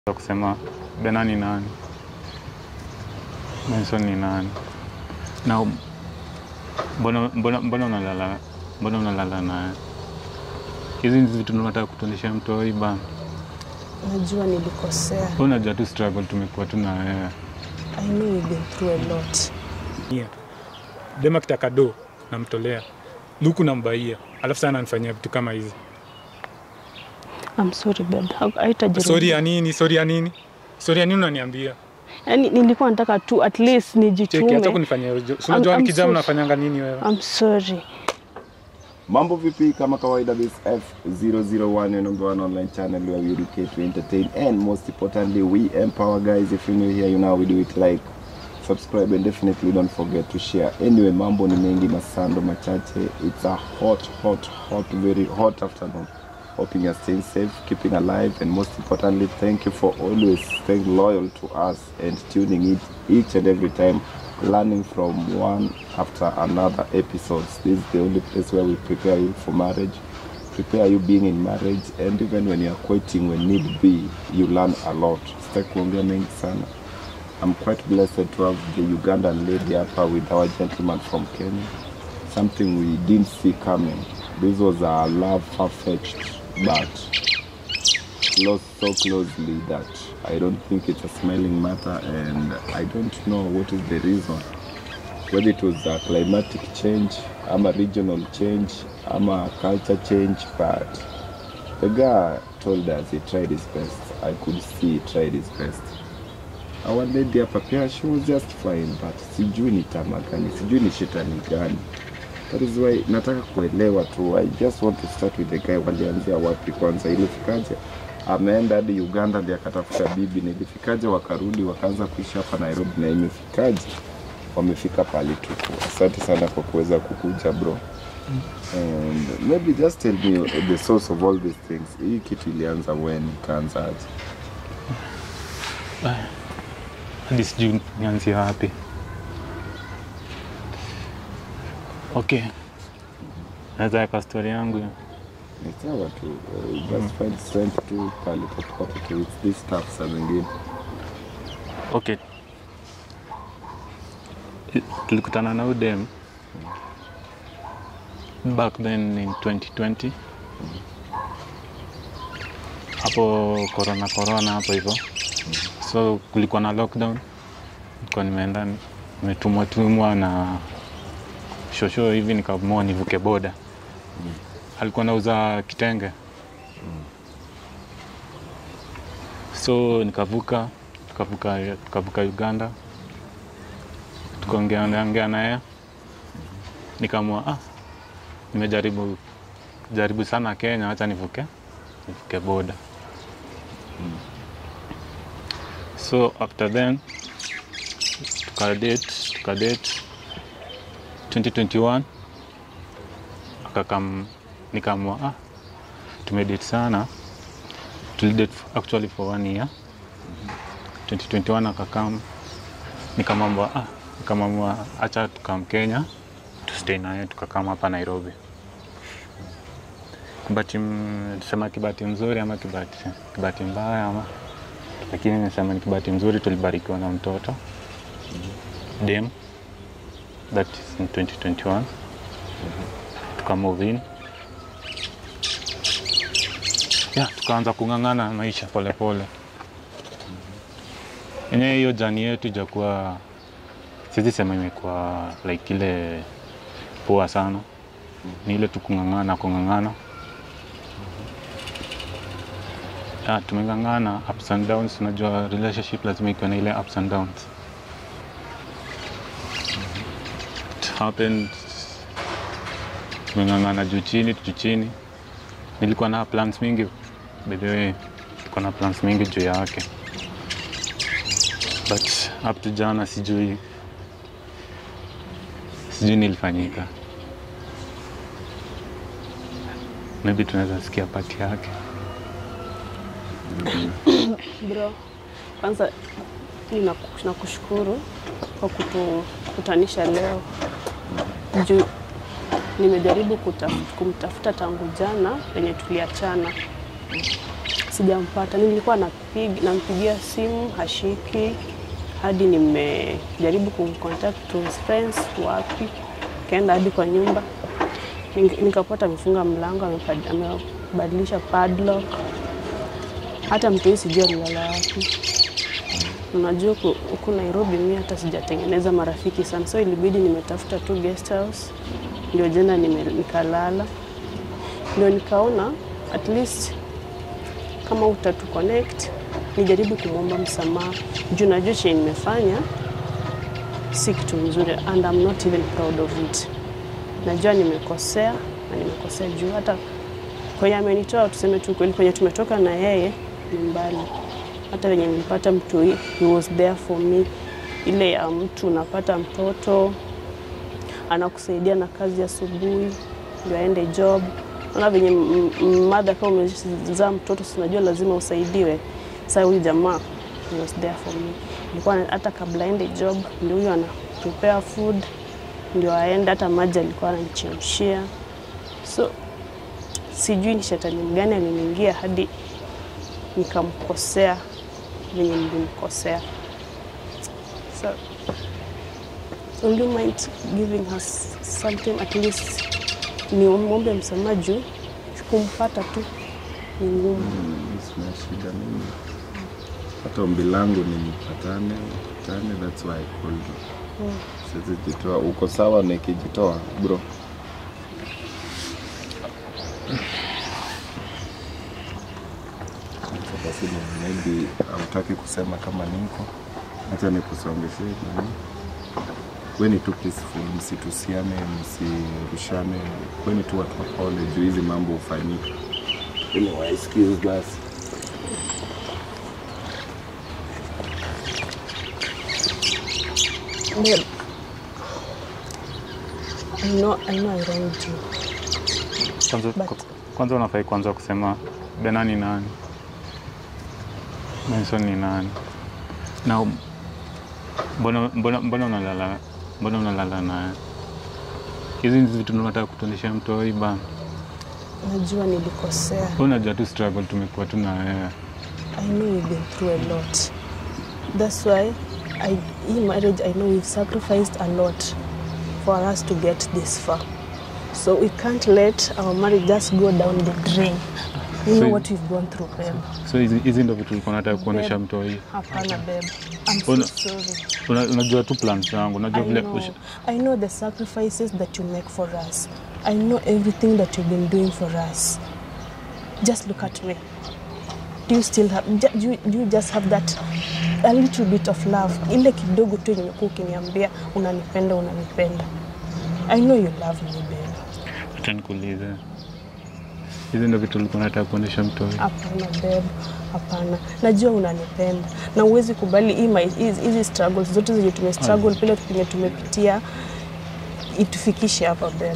Za kusema Bena ni nani, Benson ni nani, na mbona mbona mbona unalala mbona unalala naye? Hizi ni vitu tunataka kutuonyesha mtoi bana. Najua nilikosea. Wewe unajua tu struggle tumekuwa tu na wewe. I know you've been through a lot. Yeah. Dema kitaka do namtolea luku nambaia, alafu sana anifanyia vitu kama hizi. I'm sorry babe. Ha- Haitajirudia. Sori ya nini? Sori ya nini? Sori ya nini unaniambia? Yaani nilikuwa nataka tu at least Cheki, acha nijitume. kunifanyia ujo. Si unajua I'm nikijaa so- mnafanyanga nini wewe? I'm sorry. Mambo vipi? Kama kawaida, this F001 your number one online channel where we educate, we entertain, and most importantly, we empower guys. If you're new here, you know we do it like subscribe and definitely don't forget to share. Anyway, mambo ni mengi masando machache. It's a hot, hot, hot, very hot afternoon. Hoping you're staying safe, keeping alive, and most importantly, thank you for always staying loyal to us and tuning in each and every time learning from one after another episodes. This is the only place where we prepare you for marriage, prepare you being in marriage, and even when you're quitting when need be, you learn a lot. Sitaki kuongea mengi sana. I'm quite blessed to have the Ugandan lady hapa with our gentleman from Kenya. Something we didn't see coming. This was a love far-fetched, but close so closely that I don't think it's a smelling matter and I don't know what is the reason. Whether it was a climatic change, I'm a regional change, I'm a culture change, but the guy told us he tried his best. I could see he tried his best. Our lady hapa pia she was just fine, but sijui ni tama gani, sijui ni shetani gani. That is why nataka kuelewa tu. I just want to start with the guy, walianzia wapi kwanza, ilifikaje? Ameenda hadi Uganda ndiye akatafuta bibi, nilifikaje? Wakarudi wakaanza kuishi hapa Nairobi, na imefikaje? Wamefika pali tuko. Asante sana kwa kuweza kukuja bro. And maybe just tell me the source of all these things. Hii kitu ilianza when, ikaanza aje? Hadi sijui nianzie wapi. Okay, naweza weka story yangu ya Ni sawa tu, uh, just find strength tu pale popote tu. It's this stuff saa zingine. Okay. Tulikutana na udem back then in 2020 hapo corona corona hapo hivyo, so kulikuwa na lockdown, nilikuwa nimeenda nimetumwa tumwa na shosho hivi, nikaamua nivuke boda. Alikuwa nauza kitenge, so nikavuka tukavuka tukavuka Uganda tukaongea ongea naye, nikaamua ah, nimejaribu jaribu sana Kenya, acha nivuke nivuke boda. So after then tukadate tukadate 2021 akakam, nikaamua ah, tumedate sana, tulidate actually for one year 2021 akakam nikamwambia ah, nikamwambia acha tukam Kenya tustay naye tukakam hapa Nairobi. Kibati m- sema kibati mzuri ama kibati kibati mbaya ama, lakini nimesema ni kibati mzuri, tulibarikiwa na mtoto dem, that is in 2021 tuka move in yeah, tukaanza kung'ang'ana maisha polepole pole yenyewe hiyo jani yetu ijakuwa siwezi sema imekuwa like ile poa sana ni ile tu kung'ang'ana kung'ang'ana yeah, tumeng'ang'ana ups and downs unajua relationship lazima ikiwa na ile ups and downs it happened tumeng'ang'ana juu chini juu chini nilikuwa na plans mingi by the way nilikuwa na plans mingi juu yake but up to jana sijui sijui nilifanyika maybe tunaweza sikia pati yake Bro, kwanza mimi naku- nakushukuru kwa kutukutanisha leo juu nimejaribu kutaf- kumtafuta tangu jana penye tuliachana. sijampata. Nilikuwa napig, nampigia simu hashiki, hadi nimejaribu kumcontact to his friends wapi, kaenda hadi kwa nyumba Nik- nikapata amefunga mlango, amepad- amebadilisha padlock. Hata mtu huyu sijui alilala wapi. Unajua ku- huku Nairobi mi hata sijatengeneza marafiki sana, so ilibidi nimetafuta tu guest house, ndio jana nime, nikalala, ndio nikaona at least kama utatu connect nijaribu kumwomba msamaha juu najua chenye nimefanya si kitu mzuri and I'm not even proud of it. Najua nimekosea na nimekosea juu hata kwenye amenitoa, tuseme tu kweli, kwenye tumetoka na yeye ni mbali. Hata venye nilipata mtu, he he was there for me, ile ya mtu unapata mtoto anakusaidia na kazi asubuhi ndio aende job. Naona venye m- m- mother kama umezaa mtoto, si unajua lazima usaidiwe. Sasa huyu jamaa he was there for me, ilikuwa hata kabla aende job ndio huyo ana prepare food ndio aende, hata maji alikuwa ananichemshia. So sijui ni shetani mgani aliniingia hadi nikamkosea venye nilimkosea. So will you mind giving us something at least niombe msamaha juu kumpata tu ni ngumu. Mm, Sina shida mimi. Hata ombi langu ni mpatane, mpatane, that's why I called you. Siwezi jitoa. Uko sawa nikijitoa bro? Acha Basi ni- maybe hautaki kusema kama niko, acha nikusongeshe nani. Kweni tu peaceful, msitusiane, msirushane, kweni tu watu wapole juu hizi mambo hufanyika. Anyway, excuse basi. Babe, I know, I know I wronged you. Kwanza, But- kwanza unafai kwanza kusema Bena ni nani, Benson ni nani, na mbona mbona mbona unalala mbona unalala naye? Hizi ni vitu unataka kutuonyesha mtoi bana. Najua nilikosea. Wewe unajua tu struggle tumekuwa tu na wewe. I know we've been through a lot. That's why I, in marriage, I know we've sacrificed a lot for us to get this far. So we can't let our marriage just go down the drain. You know So- what we've gone through, babe. So hizi hizi ndio vitu ulikuwa unataka kuonyesha Babe. mtoi. Hapana, babe. I'm so Una- sorry. Una, unajua tu plans zangu, unajua I vile know. ush- I know the sacrifices that you make for us. I know everything that you've been doing for us. Just look at me. Do you still have, ju- do you, do you just have that a little bit of love? Ile kidogo tu yenye umekuwa ukiniambia unanipenda, unanipenda. I know you love me, babe. acha nikuulize. Hizi ndio vitu ulikuwa unataka kuonyesha mtoi. Hapana babe, hapana. Najua unanipenda na uwezi kubali hii mai- hizi hizi struggles zote zenye tume struggle pile penye tumepitia itufikishe hapa babe.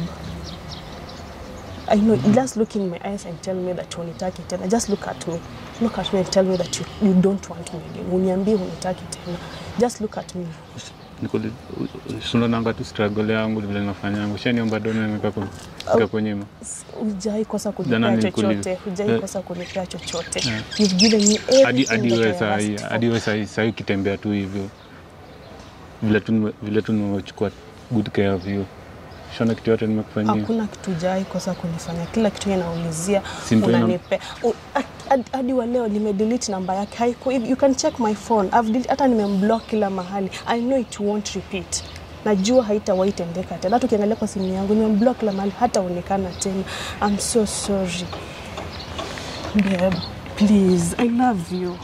I know, just look in my eyes and tell me that hunitaki tena. Just look at me. Look at me and tell me that you, you don't want me again. Uniambie hunitaki tena. Just look at me. sunananga tu struggle yangu vile nafanyanga ushaniomba doni nikakonyima Hujai kosa Jana kunipea nilikuuliza. chochote. Hujai Eh. kosa kunipea chochote. Eh. You've given me hadi everything hadi that wewe I sahii asked for. hadi wewe sahii sahii ukitembea tu hivyo vile tu nime- vile tu nimechukua good care of you shona kitu yote nimekufanyia Hakuna kitu jai kosa kunifanya, kila kitu yeye naulizia Si ndio ina- unanipe. U- hadi- Hadi wa leo nimedelete namba yake, haiko you can check my phone. I've delete, hata nimemblock kila mahali. I know it won't repeat. Najua haitawahi tendeka tena. Hata ukiangalia kwa simu yangu nimemblock kila mahali, hata onekana tena. I'm so sorry babe, please, I love you.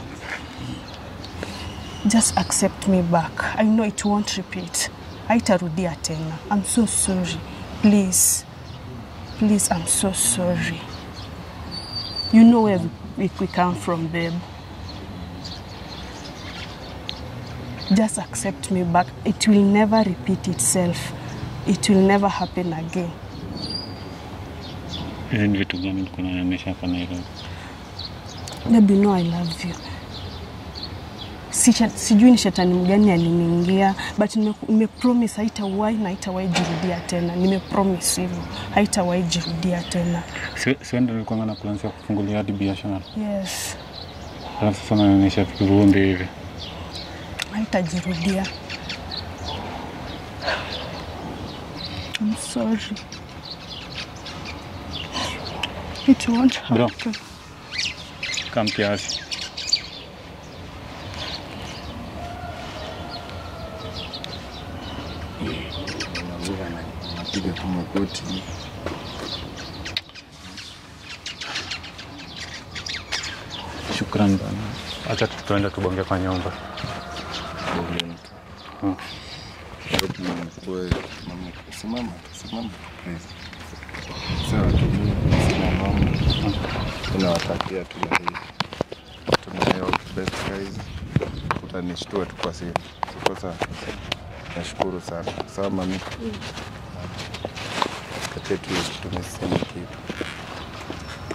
Just accept me back. I know it won't repeat. Haitarudia tena. I'm so sorry. Please. Please, I'm so sorry. You know where we, we come from, babe. Just accept me back. It will never repeat itself. It will never happen again. hizi ni vitu gani ulikuwa unanionyesha hapa Nairobi Babe, you know I love you. Si, sijui ni shetani mgani aliniingia but nime, nime promise haitawahi na haitawahi jirudia tena. Nime promise hivyo haitawahi jirudia tena. Si- si wewe ndio ulikuwa na plans ya kufungulia hadi biashara Yes. alafu sasa naonyesha kivumbi hivi haitajirudia. I'm sorry. It won't Bro. happen. kam kiasi Unavuka na unapiga tu magoti. shukran bana acha tu- tuende tubonge kwa nyumba Bonge mtu. Hmm. Hebu mkue, mama, simama tu, simama tu, please. Sawa tu, mimi sina mambo. Tunawatakia tu na hii. Tunayo best guys. Utanishtua tu kwa simu. Siko sawa. Nashukuru sana. Sawa mami. Katia tu tumesema kitu.